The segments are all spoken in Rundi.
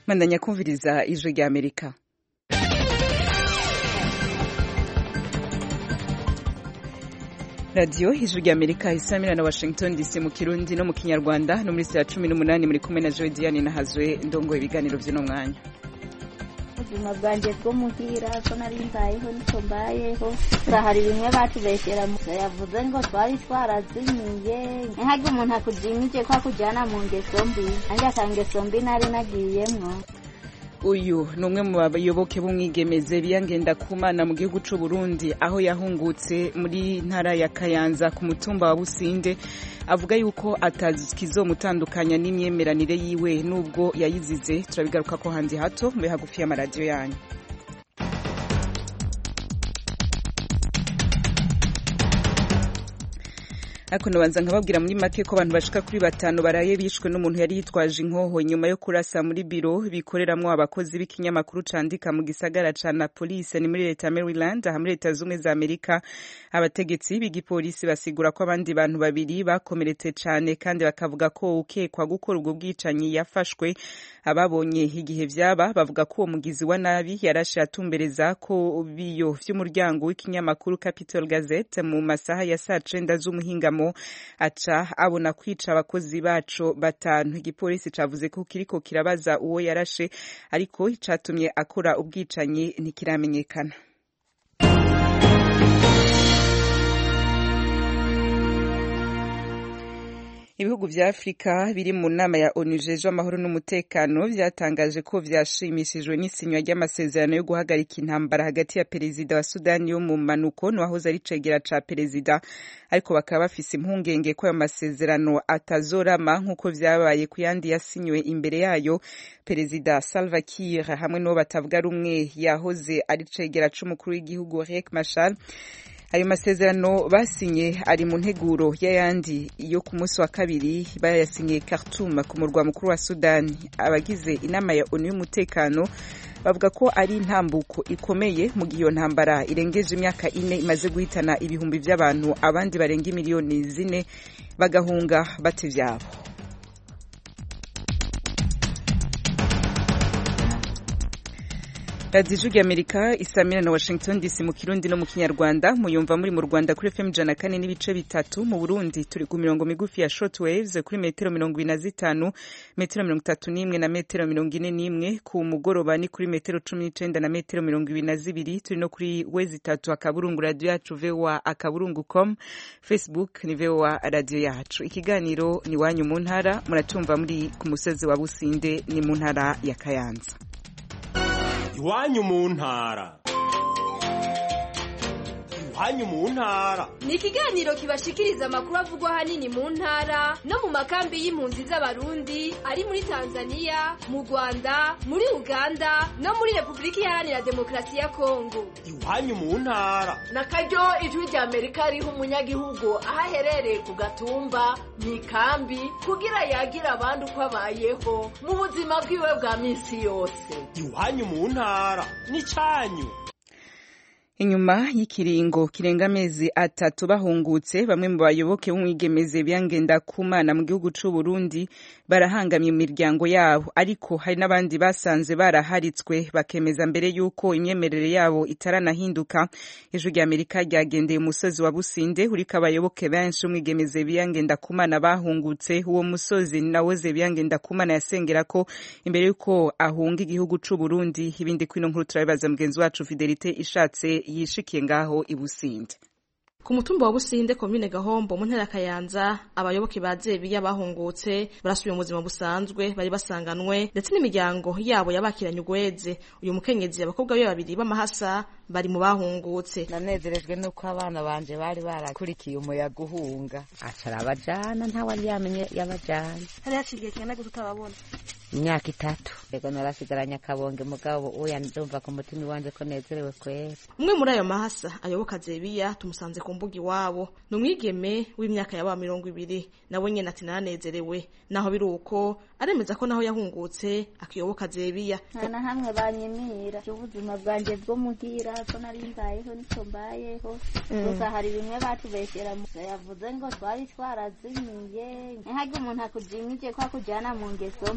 mandanya kumviriza ijwi rya amerika radiyo ijwi rya amerika isamira na washington dc mu kirundi no mu kinyarwanda no muri saa cumi n'umunani muri kumwe na joe diane nahazwe ndongo ibiganiro by'uno mwanya ubuzima bwanjye bwo muhira ko nari mbayeho niko mbayeho hari bimwe batubeshyera yavuze ngo twari twarazimiye ntihaga umuntu akujimije ko akujyana mu ngeso mbi nanjye akangeso mbi nari nagiyemwo uyu ni umwe mu bayoboke b'umwigemeze biyangenda kumana mu gihugu cy'u Burundi aho yahungutse muri ntara ya Kayanza ku mutumba wa Businde avuga yuko atazikizomutandukanya n'imyemeranire yiwe nubwo yayizize turabigaruka ko handi hato mbe hagufi y'amaradiyo yanyu ariko nabanza nkababwira muri make ko abantu bashika kuri batanu baraye bishwe n'umuntu yari yitwaje inkoho nyuma yo kurasa muri biro bikoreramwo abakozi b'ikinyamakuru candika mu gisagara ca Napolis ni muri leta ya Maryland aha muri leta zumwe za Amerika abategetsi b'igipolisi basigura ko abandi bantu babiri bakomeretse cane kandi bakavuga ko ukekwa gukora ubwo bwicanyi yafashwe ababonye igihe vyaba bavuga ko uwo mugizi wa nabi yarashe atumbereza ko biyo vy'umuryango w'ikinyamakuru Capital Gazette mu masaha ya saa cenda z'umuhingamo aca abona kwica abakozi baco batanu igipolisi cavuze ko kiriko kirabaza uwo yarashe ariko icatumye akora ubwicanyi ntikiramenyekana ibihugu vya afurika biri mu nama ya onu jeje amahoro n'umutekano vyatangaje ko vyashimishijwe n'isinywa ry'amasezerano yo guhagarika intambara hagati ya perezida wa sudani yo mu manuko n'uwahoze ari cegera ca perezida ariko bakaba bafise impungenge ko ayo masezerano atazorama nk'uko vyabaye ku yandi yasinywe imbere yayo perezida salva kiir hamwe n'uwo batavuga rumwe yahoze ari cegera c'umukuru w'igihugu riek machar ayo masezerano basinye ari mu nteguro y'ayandi yo ku munsi wa kabiri bayasinyiye Khartoum ku murwa mukuru wa Sudani abagize inama ya ONU y'umutekano bavuga ko ari intambuko ikomeye mu gihe iyo ntambara irengeje imyaka ine imaze guhitana ibihumbi by'abantu abandi barenga miliyoni zine bagahunga bata ivyabo radiyo ijwi amerika isamira na washington dc mu kirundi no mu kinyarwanda muyumva muri mu rwanda kuri fm ijana kane n'ibice bitatu mu burundi turi ku mirongo migufi ya short waves kuri metero mirongo ine na zitanu metero mirongo itatu n'imwe na metero mirongo ine n'imwe ku mugoroba ni kuri metero cumi n'icenda na metero mirongo ibiri na zibiri turi no kuri wezi itatu akaburungu radiyo yacu voa akaburungu com facebook ni voa radiyo yacu ikiganiro ni wanyu mu ntara muracumva muri ku musozi wa businde ni mu ntara ya kayanza iwanyu mu ntara iwanyu mu ntara ni ikiganiro kibashikiriza amakuru avugwa ahanini mu ntara no mu makambi y'impunzi z'abarundi ari muri tanzania mu rwanda muri uganda no muri repubulika iharanira demokarasi ya kongo iwanyu mu ntara na karyo ijwi rya amerika riha umunyagihugu aho aherereye ku gatumba mu ikambi kugira yagira abandi uko abayeho mu buzima bwiwe bwa minsi yose iwanyu mu ntara ni cyanyu inyuma y'ikiringo kirenga amezi atatu bahungutse bamwe mu bayoboke b'umwigemeze byangenda kumana mu gihugu c'u Burundi barahangamye mu miryango yabo ariko hari n'abandi basanze baraharitswe bakemeza mbere y'uko imyemerere yabo itaranahinduka ijwi rya Amerika ryagendeye umusozi wa Businde uriko abayoboke benshi b'umwigemeze byangenda kumana bahungutse uwo musozi nawoze byangenda kumana yasengera ko imbere y'uko ahunga igihugu c'u Burundi ibindi kwino nkuru turabibaza mugenzi wacu Fidelite ishatse yishikiye ngaho i Businde ku mutumba wa Businde komine Gahombo mu ntara Kayanza abayoboke ba Zebiya bahungutse barasubiye mu buzima busanzwe bari basanganwe ndetse n'imiryango yabo yabakiranye ugweze uyu mukenyezi abakobwa be babiri b'amahasa bari mu bahungutse nanezerejwe nuko abana banje bari barakurikiye umuyaga uhunga acara abajana ntawari yamenye yabajana hari haciye kingana gute utababona imyaka itatu yego narasigaranye akabonge mugabo uya ndumva ku mutima iwanje ko nezerewe kwera umwe muri ayo mahasa ayoboka Zebiya tumusanze ku mbuga iwabo ni umwigeme w'imyaka yaba mirongo ibiri nawe nyene ati naranezerewe naho biri uko aremeza ko naho yahungutse akiyoboka Zebiya nta na hamwe banyimira ubuzima bwanjye bwo muhira ko nari mbayeho niko mbayeho gusa hari bimwe batubeshyera yavuze ngo twari twarazimiye ntihaga umuntu akujimije ko akujyana mu ngeso mbi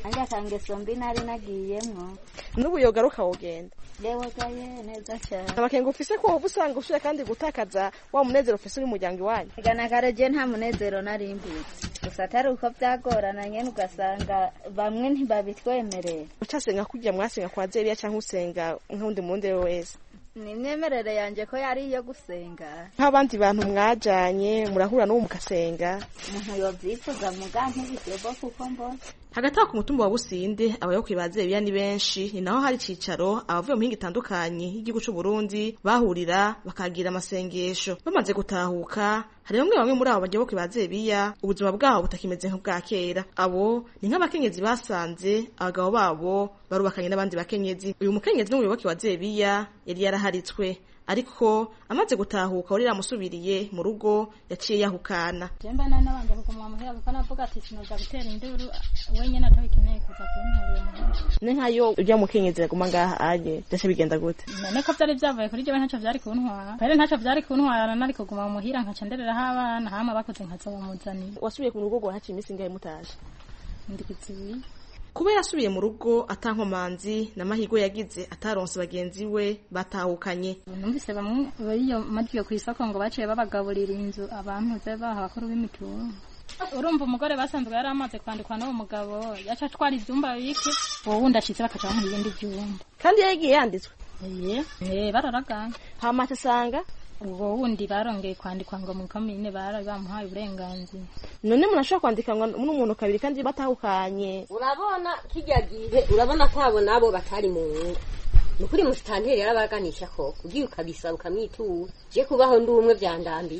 nanjye akangeso mbi nari nagiyemwo n'ubu yogaruka wogenda yewe gaye neza cyane amakenga ufise ko woba usanga ushoboye kandi gutakaza wa munezero ufise uri muryango iwanyu igana kareje nta munezero nari mbutse gusa atari uko byagorana nyene ugasanga bamwe ntibabitwemerera ucasenga kurya mwasenga kwa zeriya cyangwa usenga nk'undi mundi wese ni imyemerere yanjye ko yari iyo gusenga nk'abandi bantu mwajanye murahura n'uwo mugasenga umuntu yovyifuza muga ntibigebo kuko mbona hagati aho ku mutumba wa businde abayoboke ba zebiya ni benshi ni naho hari icicaro abavuye mu mihinga itandukanye y'igihugu c'u Burundi bahurira bakagira amasengesho bamaze gutahuka hari bamwe bamwe muri abo bayoboke ba zebiya ubuzima bwabo butakimeze nk'ubwa kera abo ni nk'abakenyezi basanze abagabo babo barubakanye n'abandi bakenyezi uyu mukenyezi n'umuyoboke wa zebiya yari yaraharitswe ariko amaze gutahuka wari yamusubiriye mu rugo yaciye yahukana jemba nari nabanje kuguma muhira kuko navuga ati sinoza gutera induru wenyene atabikeneye kuza kunturira muhira ne nkayo urya mukenyezi aguma ngaha aje byose bigenda gute none ko vyari vyavuye kuri jewe ntaco vyari kuntwara kwere ntaco vyari kuntwara nari kuguma muhira nkaca ndereraho abana hama bakuze nkaza bamuzanira wasubiye ku rugo rwahaciye iminsi ingahe mutaje ndikizibiri kuba yasubiye mu rugo atankomanzi n'amahirwe yagize ataronse bagenzi we batahukanye numvise bamwe bariyo majiyo ku isoko ngo baciye babagaburira inzu abantu ze baha abakuru b'imitungo urumva umugore basanzwe yari amaze kwandikwa n'uwo mugabo yaca atwara ivyumba bike uwo wundi ashitse bakaca bamuha ibindi vyumba kandi yagiye yanditswe eh bararaganye hama asanga ubwo wundi barongeye kwandikwa ngo mu komine bari bamuhaye uburenganzira none umuntu ashobora kwandikanwa n'umuntu kabiri kandi batahukanye urabona kijya gihe urabona ko abo nabo batari mu ngo ni ukuri musitanteri yarabaganisha ko ugiye ukabisaba ukamwitura je kubaho ndi umwe vyandambiye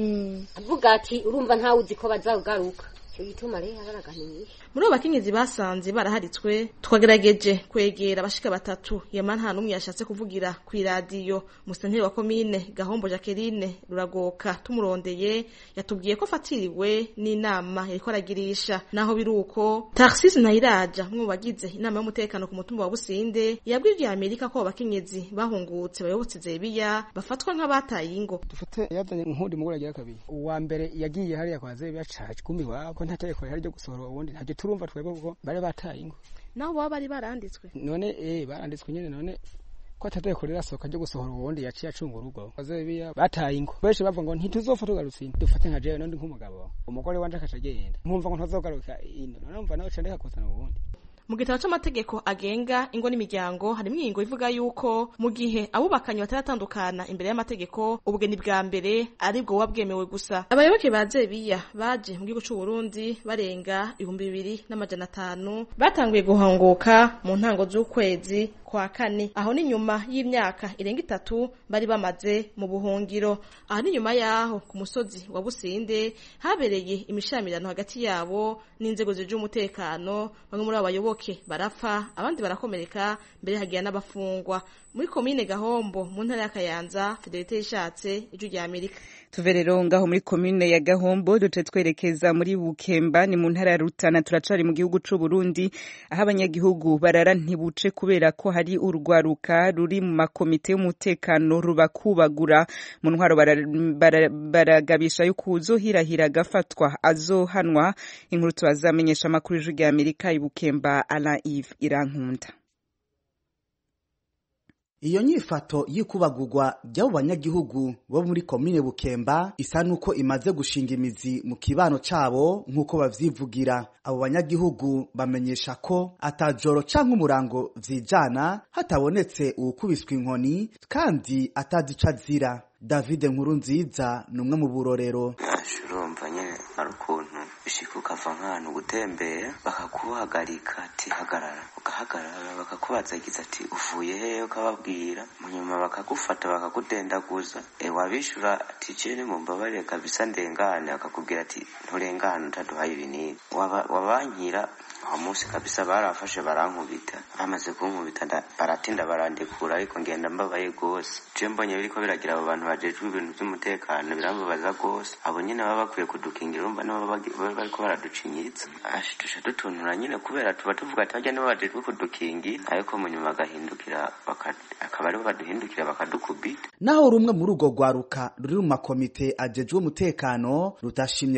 avuga ati urumva ntawe uzi ko bazawugaruka icyo gituma rero baraganisha muri abo bakenyezi basanze baraharitswe twagerageje kwegera abashika batatu yama nta n'umwe yashatse kuvugira ku iradiyo musenteri wa komine gahombo jacqueline ruragoka tumurondeye yatubwiye ko afatiriwe n'inama yariko aragirisha naho biri uko taxis nayiraja umwe mu bagize inama y'umutekano ku mutumba wa businde yabwiye irya amerika ko abo bakenyezi bahungutse bayobotse zebiya bafatwa nk'abataye ingo dufate yazanye nk'undi mugore agira kabiri uwa mbere yagiye hariya kwa zebiya caje kumbi wako nta tegeko rihari ryo gusohora uwundi ntabyo turumva twebwe kuko bari bataye ingo naho baba bari baranditswe none eh baranditswe nyene none ko atategeko rirasohoka ryo gusohora uwundi yaciye acunga urugo bazebiya bataye ingo benshi bavuga ngo ntituzopfa tugarutse ino dufate nka jewe n'undi nk'umugabo umugore wanje akaca agenda nkumva ngo ntazogaruka ino none numva nawe candeka kuzana uwundi mu gitabo c'amategeko agenga ingo n'imiryango harimo ingingo ivuga yuko mu gihe abubakanye bataratandukana imbere y'amategeko ubugeni bwa mbere aribwo buba bwemewe gusa abayoboke ba zebiya baje mu gihugu c'u Burundi barenga ibihumbi bibiri n'amajana atanu batanguye guhanguka mu ntango z'ukwezi kwa kane aho ni nyuma y'imyaka irenga itatu bari bamaze mu buhungiro aho ni nyuma yaho ku musozi wa Businde habereye imishamirano hagati yabo n'inzego zije umutekano bamwe muri abo bayoboke barapfa abandi barakomereka mbere hagiye n'abafungwa muri komine Gahombo mu ntara ya Kayanza Fidelite yishatse ijwi rya Amerika tuve rero ngaho muri komine ya Gahombo duce twerekeza muri Bukemba ni mu ntara ya Rutana turacari mu gihugu c'u Burundi aho abanyagihugu barara ntibuce kubera ko hari urwaruka ruri mu makomite y'umutekano rubakubagura mu ntwaro baragabisha yuko uzohirahira agafatwa azohanwa inkuru tubazamenyesha amakuru y'ijwi rya Amerika ibukemba Alain Yves Irankunda iyo nyifato y'ikubagurwa ry'abo banyagihugu bo muri komine bukemba isa n'uko imaze gushinga imizi mu kibano cabo nk'uko bavyivugira abo banyagihugu bamenyesha ko atajoro canke umurango vyijana hatabonetse uwukubiswe inkoni kandi atazi ico azira david nkuru nziza ni umwe mu burorero urumva nyene ari ukuntu bishika ukava nk'ahantu gutembera bakakuhagarika ati hagarara ugahagarara bakakubazagiza ati uvuye hehe ukababwira munyuma bakagufata bakakudendaguza e wabishura ati cene mumbabarire kabisa ndengane akakubwira ati nturengane utaduhaye ibinini wabankira uwo munsi kabisa barafashe barankubita bamaze kunkubita baratinda barandekura ariko ngenda mbabaye gose je mbonye biriko biragira abo bantu bajejwe ibintu vy'umutekano birambabaza gose abo nyene baba bakwiye kudukingira urumva nibo baba bariko baraducinyiritsa ashidusha dutuntura nyene kubera tuba tuvuga ati barya nibo bajejwe kudukingira ariko mu nyuma bagahindukira akaba aribo baduhindukira bakadukubita naho rumwe muri urwo rwaruka ruri mu makomite ajejwe umutekano rudashimye kuvugira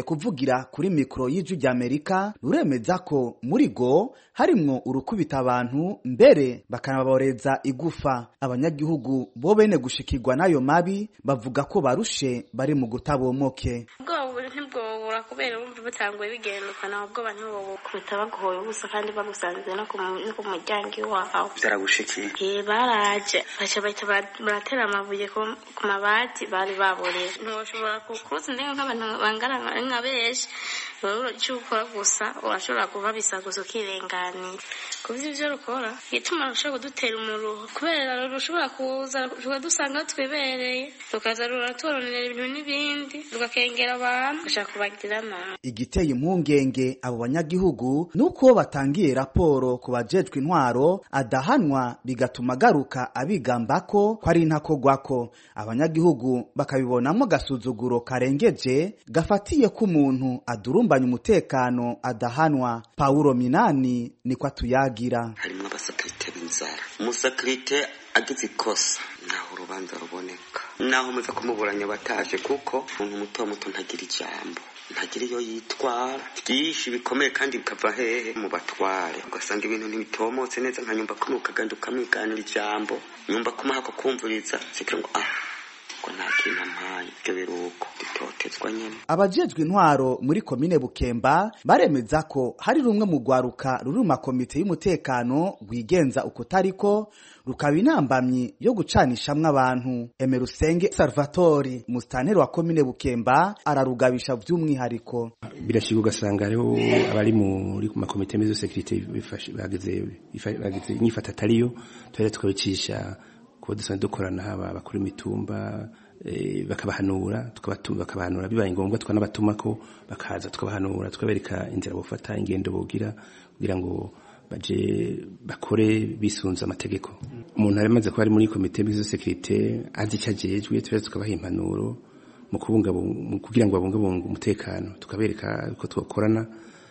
ruvugira kuri mikoro y'ijwi ry'amerika ruremeza ko muri go harimwo urukubita abantu mbere bakanaboreza igufa abanyagihugu bo bene gushikirwa n'ayo mabi bavuga ko barushe bari mu gutabomoke ubwoba ntibwobura kubera bumva butanguye bigendukana ahubwo abantu bobukubita baguhoye ubusa kandi bagusanze no ku muryango iwawe byaragushikiye baraje baca bahita baratera amabuye ku mabati bari baboreye ntiwashobora kukuza ndenge nk'abantu bangana nka benshi wowe icyo ukora gusa urashobora kuba bisaguza ukirenganira kuvuza ibyo rukora igituma rushobora kudutera umuruho kubera rushobora kuza rukadusanga aho twibereye rukaza ruraturonera ibintu n'ibindi rugakengera abantu gashaka kubagirira nabi igiteye impungenge abo banyagihugu nuko batangiye raporo ku bajejwe intwaro adahanwa bigatuma agaruka abigamba ko ko ari intakogwako abanyagihugu bakabibonamo agasuzuguro karengeje gafatiye ko umuntu adurumbanya umutekano adahanwa pawulo minani niko atuyagira harimo abasakirite b'inzara umusakirite agize ikosa naho urubanza ruboneka naho muza kumuburanya bataje kuko umuntu muto muto ntagira ijambo ntagira iyo yitwara byinshi bikomeye kandi bikava hehe mu batware ugasanga ibintu ntibitomotse neza nka nyumba kumwe ukagenda ukamwiganira ijambo nyumba kumwe hako kumviriza zikira ngo ah ngo nta kintu ampaye ibyo biruko dutotezwa nyine abajejwe intwaro muri komine bukemba baremeza ko hari rumwe mu rwaruka ruri mu makomite y'umutekano rwigenza uko utariko rukaba intambamyi yo gucanishamwo abantu emerusenge salvatori musitanteri wa komine bukemba ararugabisha by'umwihariko birashika ugasanga hariho abari muri makomite mezo sekirite bagize bagize inyifata atariyo tuhera tukabicisha kuba dusanzwe dukorana haba abakuru imitumba bakabahanura bakabahanura bibaye ngombwa tukanabatuma ko bakaza tukabahanura tukabereka inzira bufata ingendo bogira kugira ngo baje bakore bisunze amategeko umuntu ari amaze kuba ari muri komite y'izo sekirite azi icyo ajejwe tuba tukabaha impanuro mu kubungabunga kugira ngo babungabunge umutekano tukabereka ko twakorana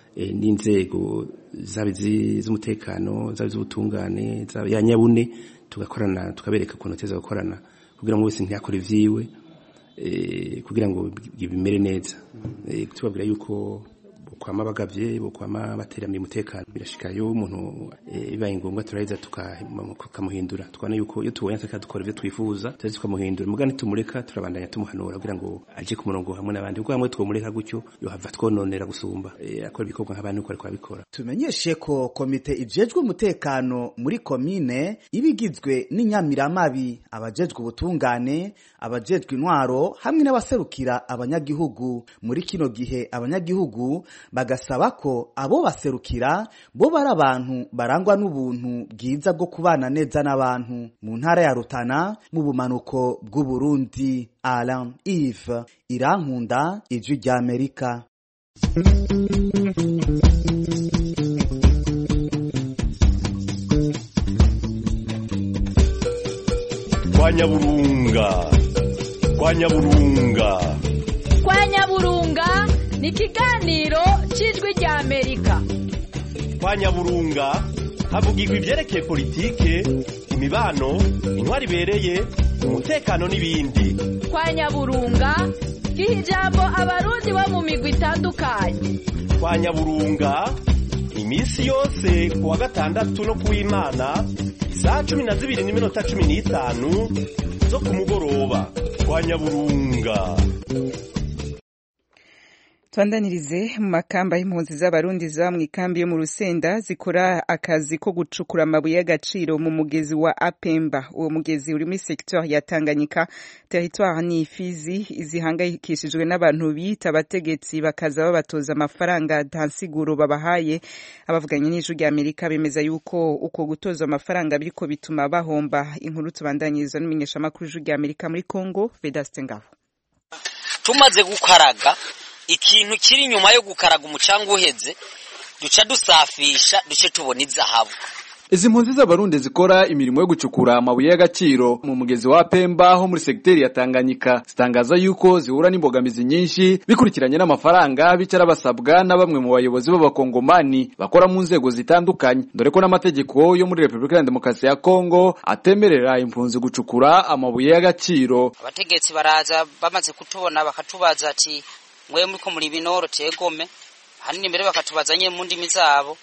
n'inzego zaba iz'umutekano zaba iz'ubutungane zaba ya nyabune tugakorana tukabereka ukuntu teza gukorana kugira ngo wese ntiyakore ivyiwe kugira ngo bimere neza tubabwira yuko kwama bagavye bokwama bateramiye umutekano birashika yo umuntu bibaye ngombwa turaheza tukamuhindura tukabona yuko iyo tubonye ataka dukora ivyo twifuza tuzi tukamuhindura mugani tumureka turabandanya tumuhanura kugira ngo aje ku murongo hamwe n'abandi kuko hamwe twomureka gutyo yohava twononera gusumba akora ibikorwa nk'abandi uko ariko abikora tumenyeshe ko komite ijejwe umutekano muri komine iba igizwe n'inyamiramabi abajejwe ubutungane abajejwe intwaro hamwe n'abaserukira abanyagihugu muri kino gihe abanyagihugu bagasaba ko abo baserukira bo bari abantu barangwa n'ubuntu bwiza bwo kubana neza n'abantu mu ntara ya Rutana mu bumanuko bw'Uburundi Alain Yves Irankunda ijwi rya Amerika kwa nyaburunga kwa nyaburunga kwa nyaburunga ni ikiganiro cy'ijwi rya amerika kwa nyaburunga havugirwa ibyerekeye politike imibano intwari ibereye umutekano n'ibindi kwa nyaburunga giha ijambo abarundi bo mu migwi itandukanye kwa nyaburunga iminsi yose ku wa gatandatu no ku w'imana isaha cumi na zibiri n'iminota cumi n'itanu zo ku mugoroba kwa nyaburunga twandanirize mu makamba y'impunzi z'abarundi ziba mu ikambi yo mu rusenda zikora akazi ko gucukura amabuye y'agaciro mu mugezi wa apemba uwo mugezi uri muri secteur ya tanganyika territoire ni ifizi zihangayikishijwe n'abantu bita abategetsi bakaza babatoza amafaranga ntansiguro babahaye abavuganye n'ijwi rya amerika bemeza yuko uko gutoza amafaranga biriko bituma bahomba inkuru tubandanyirizwa n'umumenyeshamakuru w'ijwi rya amerika muri congo vedaste ngabo tumaze gukaraga ikintu kiri inyuma yo gukaraga umucanga uheze duca dusafisha duce tubona izahabu izi mpunzi z'abarundi zikora imirimo yo gucukura amabuye y'agaciro mu mugezi wa Pemba ho muri segiteri ya Tanganyika zitangaza yuko zihura n'imbogamizi nyinshi bikurikiranye n'amafaranga bicara basabwa na bamwe mu bayobozi b'abakongomani bakora mu nzego zitandukanye dore ko n'amategeko yo muri Repubulika ya Demokarasi ya Kongo atemerera impunzi gucukura amabuye y'agaciro abategetsi baraza bamaze kutubona bakatubaza ati mwe muriko muri binoro tegome hanini mbere bakatubaza nyine mu ndimi zabo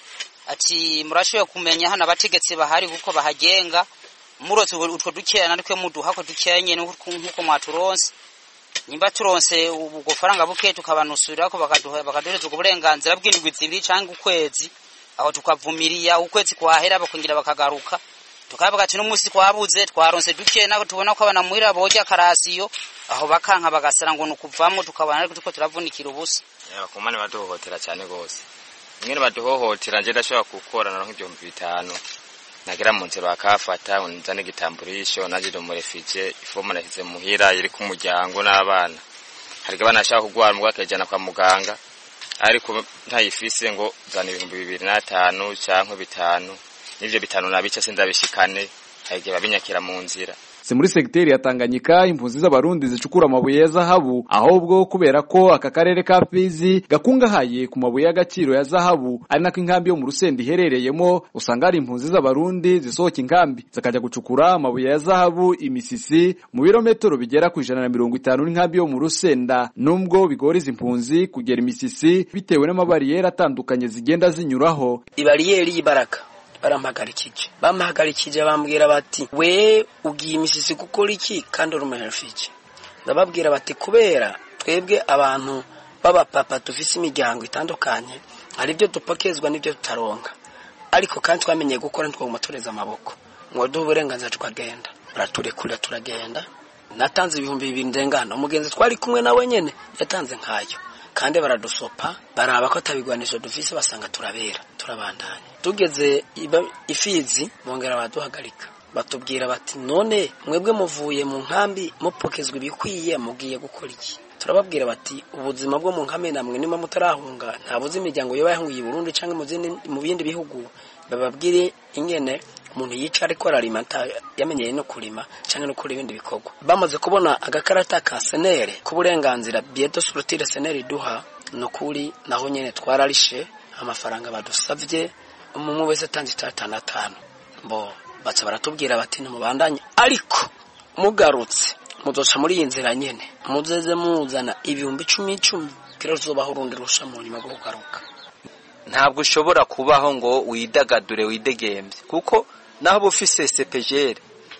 ati murashoboye kumenya hano abategetsi bahari kuko bahagenga murotse utwo dukeya natwe muduha ko dukeya nyene nk'uko mwaturonse nimba turonse ubwo faranga buke tukabanusurira ko bakaduha bakaduhereza ubwo burenganzira bw'indwi zibiri canke ukwezi aho tukavumiriya ukwezi kwahera bakongera bakagaruka tukavuga ati n'umunsi twabuze twaronse duke nako tubona ko abana muhira boja karasiyo aho bakanka bagasara ngo nukuvamo tukabona ariko tuko turavunikira ubusa abakomane baduhohotera cyane gose ingene baduhohotera nje ndashobora gukora naronka ibihumbi bitanu nagera mu nzira bakafata nzane igitamburisho naje ndo murefije ifomu nashyize muhira iri ku muryango n'abana hari abana ashaka kugwara mugwa akajana kwa muganga ariko ntayifise ngo zana ibihumbi bibiri n'atanu canke bitanu n'ivyo bitanu nabica sindabishikane hari igihe babinyakira mu nzira si muri segiteri ya Tanganyika impunzi z'abarundi zicukura amabuye ya zahabu ahubwo kubera ko aka karere ka Fizi gakungahaye ku mabuye y'agaciro ya zahabu ari nako inkambi yo mu Rusenda iherereyemo usanga hari impunzi z'abarundi zisohoka inkambi zikajya gucukura amabuye ya zahabu imisisi mu birometero bigera ku ijana na mirongo itanu n'inkambi yo mu Rusenda nubwo bigora izi impunzi kugera imisisi bitewe n'amabariyeri atandukanye zigenda zinyuraho ibariyeri y'ibaraka barampagarikije bampagarikije bambwira bati we ugiye imisisi gukora iki kandi uri umuherifike ndababwira bati kubera twebwe abantu b'abapapa dufise imiryango itandukanye hari ibyo dupakezwa n'ibyo tutaronka ariko kandi twamenyeye gukora ntitwaguma tureza amaboko ngo duhe uburenganzira tukagenda baraturekurira turagenda natanze ibihumbi bibiri ndengana umugenzi twari kumwe nawe nyene yatanze nkayo kandi baradusopa baraba ko atabigwanisho dufise basanga turabera turabandanya tugeze ifizi bongera baraduhagarika batubwira bati none mwebwe muvuye mu nkambi mupokezwa ibikwiye mugiye gukora iki turababwira bati ubuzima bwo mu nkambi namwe niba mutarahunga ntabuze imiryango yoba yahungiye i Burundi cyangwa mu bindi bihugu bababwire ingene umuntu yica ariko ararima yamenyeye no kurima cyangwa no gukora ibindi bikorwa bamaze kubona agakarata ka senere k'uburenganzira bieto surutire senere iduha ni ukuri naho nyine twararishe amafaranga badusabye umwe wese atanze itatanu atanu bo baca baratubwira bati ntimubandanye ariko mugarutse muzoca muri iyi nzira nyine muzeze muzana ibihumbi icumi icumi kera tuzobaho urundi rusha mu nyuma rwo kugaruka ntabwo ushobora kubaho ngo widagadure widegembye kuko naho uba ufise sepejere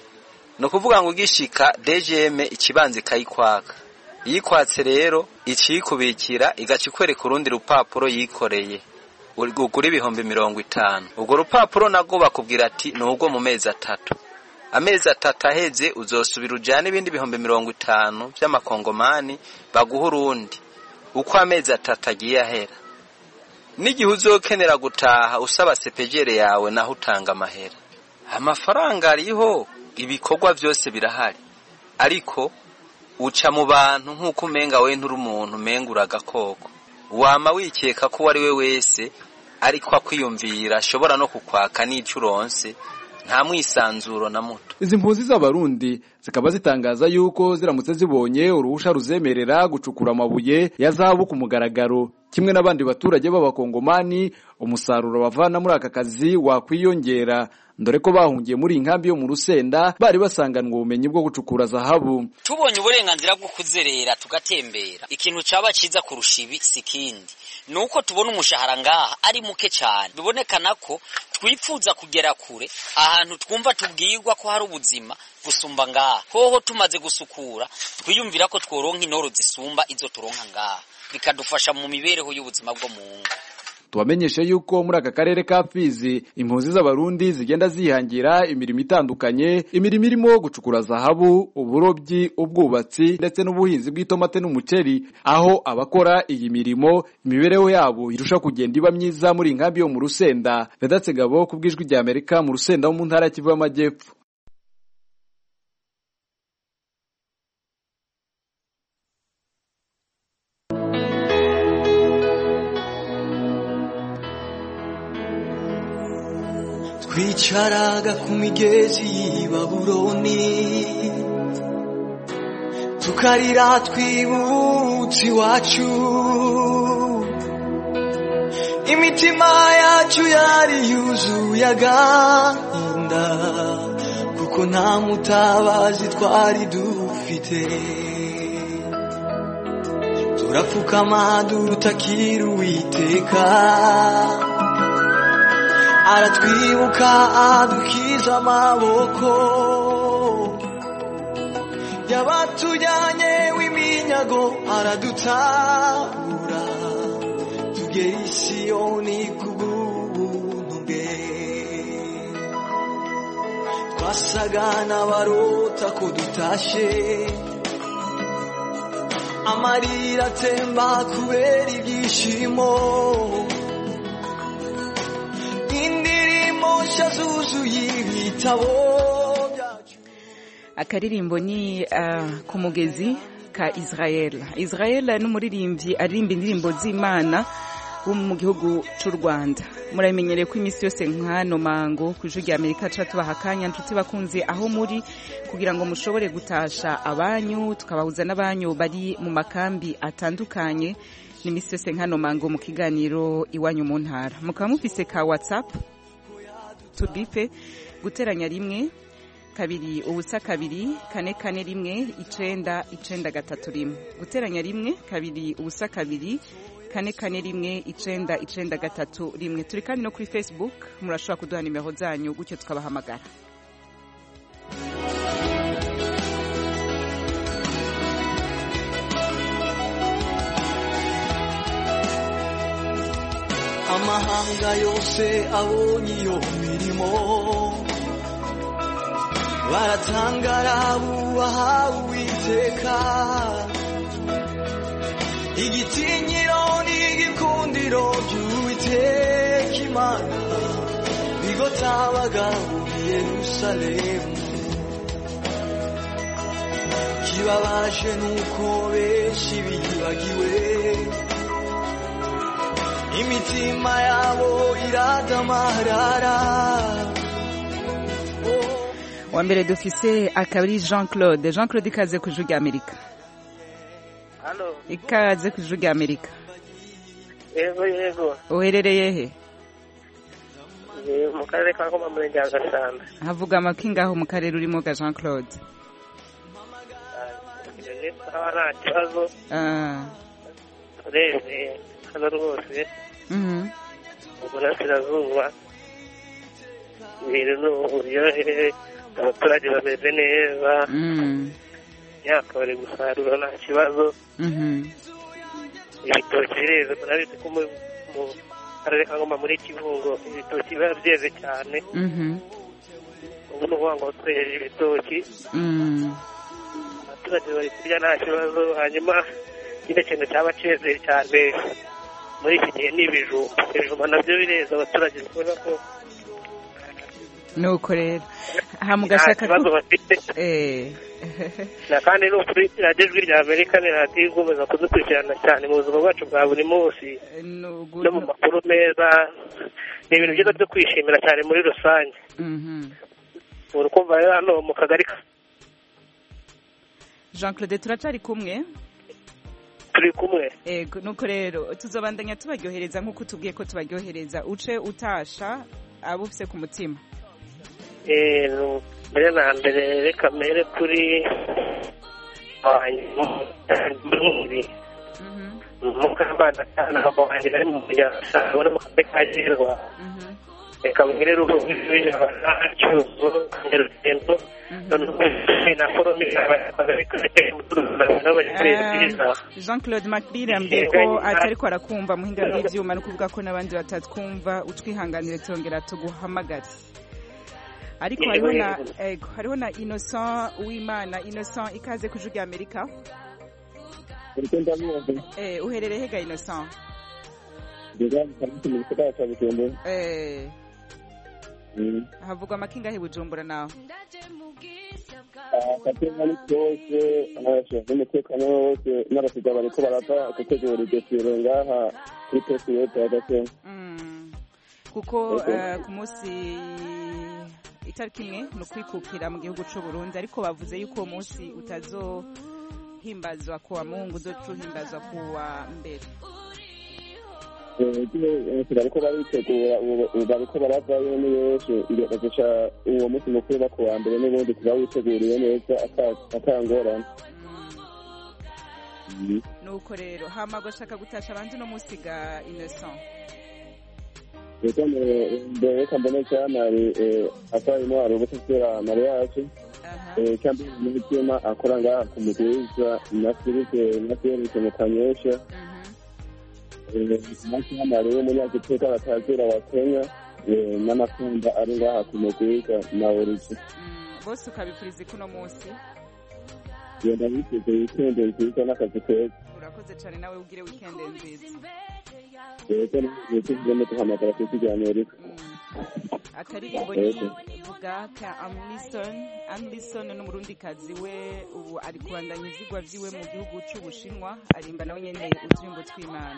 ni ukuvuga ngo ugishika dgm ikibanza ikayikwaka iyo ikwatse rero ikiyikubikira igaca ikwereka urundi rupapuro yikoreye ugura ibihumbi mirongo itanu urwo rupapuro nabwo bakubwira ati ni urwo mu mezi atatu amezi atatu aheze uzosubira ujyane ibindi bihumbi mirongo itanu by'amakongomani baguha urundi uko amezi atatu agiye ahera n'igihe uzokenera gutaha usaba sepejere yawe naho utanga amahera amafaranga ariho ibikorwa byose birahari ariko uca mu bantu nk'uko umenga we nturi umuntu umenga uragakoko wama wikeka ko uwo ari we wese ariko akwiyumvira ashobora no kukwaka n'icyo uronse nta mwisanzuro na muto izi mpunzi z'abarundi zikaba zitangaza yuko ziramutse zibonye uruhusha ruzemerera gucukura amabuye ya zahabu ku mugaragaro kimwe n'abandi baturage b'abakongomani umusaruro bavana muri aka kazi wakwiyongera dore ko bahungiye muri iyi nkambi yo mu rusenda bari basanganwa ubumenyi bwo gucukura zahabu tubonye uburenganzira bwo kuzerera tugatembera ikintu caba ciza kurusha ibi si kindi ni uko tubona umushahara ngaha ari muke cyane bibonekana ko twifuza kugera kure ahantu twumva tubwirwa ko hari ubuzima gusumba ngaha hoho tumaze gusukura twiyumvira ko tworonka intoro zisumba izo turonka ngaha bikadufasha mu mibereho y'ubuzima bwo mu ngo tubamenyeshe yuko muri aka karere ka Fizi impunzi z'abarundi zigenda zihangira imirimo itandukanye imirimo irimo gucukura zahabu uburobyi ubwubatsi ndetse n'ubuhinzi bw'itomate n'umuceri aho abakora iyi mirimo imibereho yabo irusha kugenda iba myiza muri inkambi yo mu Rusenda Vedatse Gabo ku bw'ijwi rya Amerika mu Rusenda wo mu ntara ya Kivu y'Amajyepfo twicaraga ku migezi y'i babuloni tukarira twibutse iwacu imitima yacu yari yuzuye agahinda kuko nta mutabazi twari dufite turapfukama dutakira uwiteka aratwibuka adukiza amaboko yabatujyanye w'iminyago aradutabura tugera i siyoni kubw'ubuntu bwe twasaga n'abarota ko dutashe amarira atemba kubera ibyishimo indirimbo nshya zuzuye ibitabo akaririmbo ni uh, ku mugezi ka israel israel ni umuririmbyi aririmba indirimbo z'imana wo mu gihugu cy'u rwanda muramenyereye ko iminsi yose nk'ano mango ku ijwi rya amerika tuba tubaha akanya nshuti bakunze aho muri kugira ngo mushobore gutasha abanyu tukabahuza n'abanyu bari mu makambi atandukanye ni iminsi yose nk'ano mango mu kiganiro iwanyu mu ntara mukaba mufise ka whatsapp tubipe guteranya rimwe kabiri ubusa kabiri kane kane rimwe icenda icenda gatatu rimwe guteranya rimwe kabiri ubusa kabiri kane kane rimwe icenda icenda gatatu rimwe turi kandi no kuri facebook murashobora kuduha nimero zanyu gutyo tukabahamagara amahanga yose abonye iyo mirimo baratangara bubaha uwiteka igitinyiro n'igikundiro by'uwiteka imana bigotabaga muri yerusalemu kibabaje nuko benshi bibagiwe imitima yabo iradamarara wa mbere dufise akaba ari jean claude jean claude ikaze ku ijwi rya amerika Halo, ikaze ku ijwi rya amerika yego yego. uherereye he Ni mu karere ka Ngoma murenge wa Gasanda. havuga amaki ngaho mu karere urimo ga jean claude Ni sawa nta kibazo. Ah, Urebye hano rwose mhm. mu burasirazuba ibintu ni uburyohe abaturage bameze neza Mm, imyaka bari gusarura nta kibazo mhm. ibitoki bireze murabizi ko mu- mu karere ka Ngoma muri Kibungo ibitoki biba byeze cyane Mhm. ubu ni ukuvuga ngo twejeje ibitoki Mm. abaturage bari kurya nta kibazo hanyuma ikindi kintu cyaba cyezeye cyane muri iki gihe ni ibijumba ibijumba nabyo bireza abaturage kubona ko nuko rero aha mu nta gashaka kibazo bafite eh na kandi ni ukuri radiyo ijwi rya amerika ni radiyo igomeza kudukurikirana cyane mu buzima bwacu bwa buri munsi no mu makuru meza ni ibintu byiza byo kwishimira cyane muri rusange Mhm. uri kumva rero hano mu kagari ka jean claude turacari kumwe turi kumwe ego nuko rero tuzobandanya tubaryohereza nk'uko tubwiye ko tubaryohereza uce utasha abo ufise ku mutima Eh, nu- mbere na mbere reka mbere kuri wanjye muri mukambana cyane abo wanjye bari mu muryango abona mu karere ka gerwa reka mbere rugo rw'ijabana cyuzo nyarugendo na forome akagari ka cyuzo n'abanyamuryango jean claude macbir yambwiye ko atariko arakumva muhinga bw'ivyuma no kuvuga ko n'abandi batatwumva utwihanganire tongera tuguhamagare ariko Yego, hariho na yego. ego hariho na innocent uwimana innocent ikaze ku ijwi rya amerika uriko ndamuzi eh uherereye hega innocent ndiga kabisa mu gisagara ca bujumbura eh Mm. havugwa amakinga he bujumbura nawe akatenga ni kose abashinzwe umutekano wose n'abasiga bariko barava gutegura idosiye ngaha kuri posi yose ya gasenga kuko Ego. eh, ku munsi itariki imwe ni ukwikukira mu gihugu cy'u Burundi ariko bavuze yuko uwo munsi utazohimbazwa ku wa mungu uzoca uhimbazwa ku wa mbere bariko baritegura ubu- ubu bariko baravayo ni benshi iyo bazoca uwo munsi mukuru ba kuwa mbere n'ubundi kuba witeguriye neza ata- ata ngorane nuko rero hama gashaka gutasha abandi no musiga innocent reka mbere reka mbone cyamari atari hari ubutasera mariage cyangwa umutima akora ngaha ku mugwiza na Philippe na Felix mu kanyosha na cyamari w'umunyagiteka batazira wa Kenya n'amakunda ari ngaha ku mugwiza na Origi bose ukabipfuriza kuno munsi genda witeze wikende nziza n'akazi keza urakoze cyane nawe ugire weekend nziza rero nituzemo duhamagara ku kiganiro akaririmbo ni vuga ka amlison amlison n'umurundikazi we ubu ari kubandanya ivyigwa vyiwe mu gihugu c'ubushinwa arimba nawe nyene uturirimbo tw'imana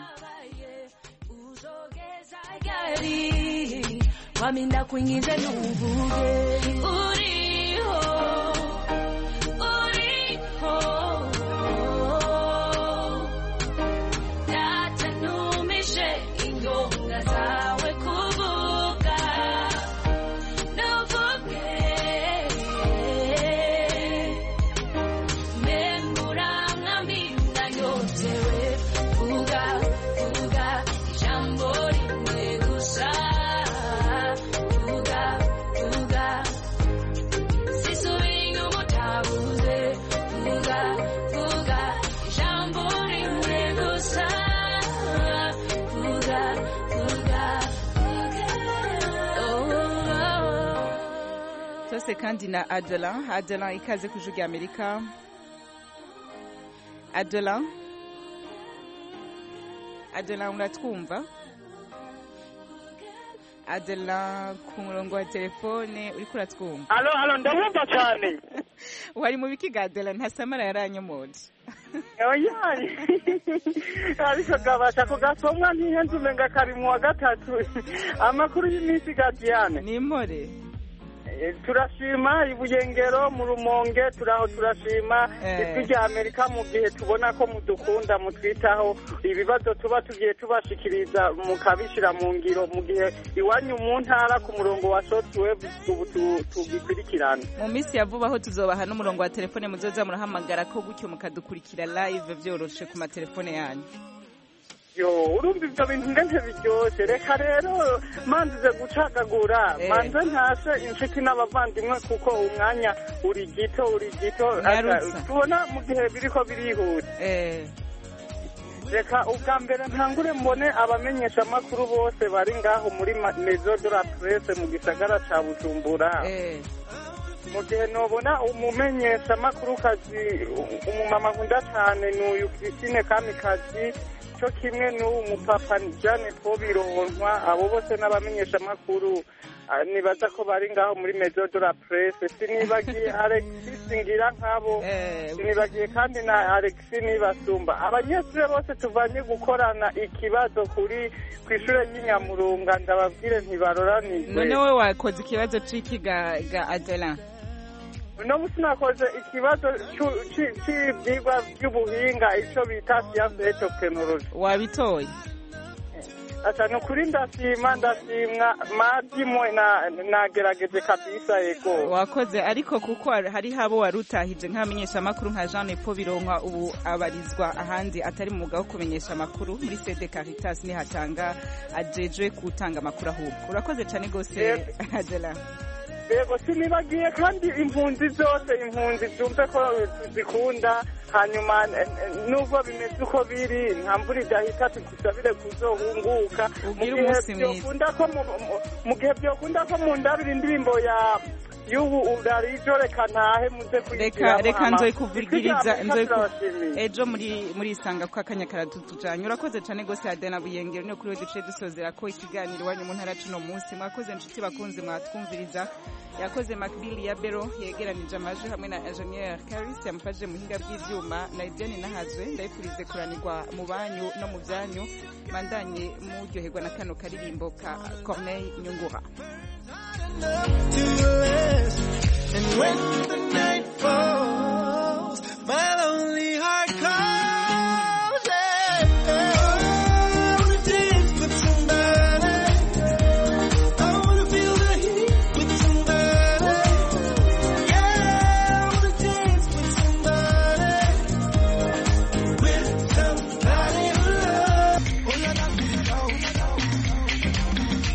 waminda kuingiza nuvuge uriho uriho datanumishe ingonga zawe kuvuga nuvuge memuramwambinda yotewe vuga vuga ijambo rimwe gusa vuga vuga sisubira inyuma utabuze vuga vuga ijambo rimwe gusa vuga vuga vuga tose kandi na adelan adelan ikaze ku ijwi rya amerika adelan adelan uratwumva adelan ku murongo wa telefone uriko uratwumva alo alo ndabumva cyane wari mu bikiga adelan ntasamara yaranyomoje oyaye ariko gabasha kugasomwa ntihenze umenga kari mu wa gatatu amakuru y'iminsi gadiyane ni impore turashima ibuyengero mu rumonge turaho turashima ijwi rya amerika mu gihe tubona ko mudukunda mutwitaho ibibazo tuba tugiye tubashikiriza mukabishyira mu ngiro mu gihe iwanyu mu ntara ku murongo wa shortwave ubu tu- tugikurikirana mu minsi ya vuba aho tuzobaha n'umurongo wa telefone muzoza murahamagara ko gutyo mukadukurikira live vyoroshe ku matelefone yanyu yo urumva ibyo bintu ngende biryoshye reka rero manzize gucagagura Eh. manze ntashe inshuti n'abavandimwe kuko umwanya uri gito uri gito Nyarutsa. tubona mu gihe biriko birihuta reka ubwa mbere ntangure mbone abamenyesha amakuru bose bari ngaho muri ma- maison de la presse mu gisagara ca bujumbura mu gihe nobona umumenyesha amakuru kazi umumama nkunda cyane ni uyu christine kamikazi cyo kimwe n'uwo mupapa jane twobironkwa abo bose n'abamenyesha amakuru ah, nibaza ko bari ngaho muri maison de la presse sinibagiye alexis ngira nkabo sinibagiye kandi na alexis nibasumba abanyeshuri bose tuvanye gukorana ikibazo kuri ku ishuri ry'inyamurunga ndababwire ntibaroranirwe none we wakoze ikibazo c'iki ga ga adelan uno munsi nakoze ikibazo c'u- ci- c'ivyigwa vy'ubuhinga ico bita siyanse et tekinoloji wabitoye asa ni ukuri ndashima ndashimwa madimwe na- nagerageje kabisa yego wakoze ariko kuko hari habo wari utahije nk'abamenyesha amakuru nka Jean Paul Bironkwa ubu abarizwa ahandi atari mu mwuga wo kumenyesha amakuru muri CD Caritas ni hatanga ajejwe gutanga amakuru ahubwo urakoze cyane gose Adela yego sinibagiye kandi impunzi zose impunzi zumve ko zikunda hanyuma eh, eh, nubwo bimeze uko biri nta mvura idahita tudusabire kuzohunguka mu Ugire gihe umunsi mwiza. byokunda ko mu- mu- mu gihe byokunda ko mu ndabira indirimbo ya y'ubu urarijo reka ntahe muze reka kuyigiramo reka ama- nzoyikuvugiriza Ijwi rya Amerika nzoyiku turabashimiye. ejo muri muri isanga ko akanya karatutujanye urakoze cyane gose Adela Buyengero niyo kuri we duce dusozera ko ikiganiro iwanyu mu ntara cuno munsi mwakoze inshuti bakunze mwatwumviriza yakoze Macbill ya Bero yegeranije amajwi hamwe na Engineer Caris yamufashije muhinga bw'ivyuma na Idiane Nahazwe ndayipurize kuranirwa mu banyu no mu byanyu mandanye muryoherwa na kano karirimbo ka Corneille Nyungura to your last. And when the night falls.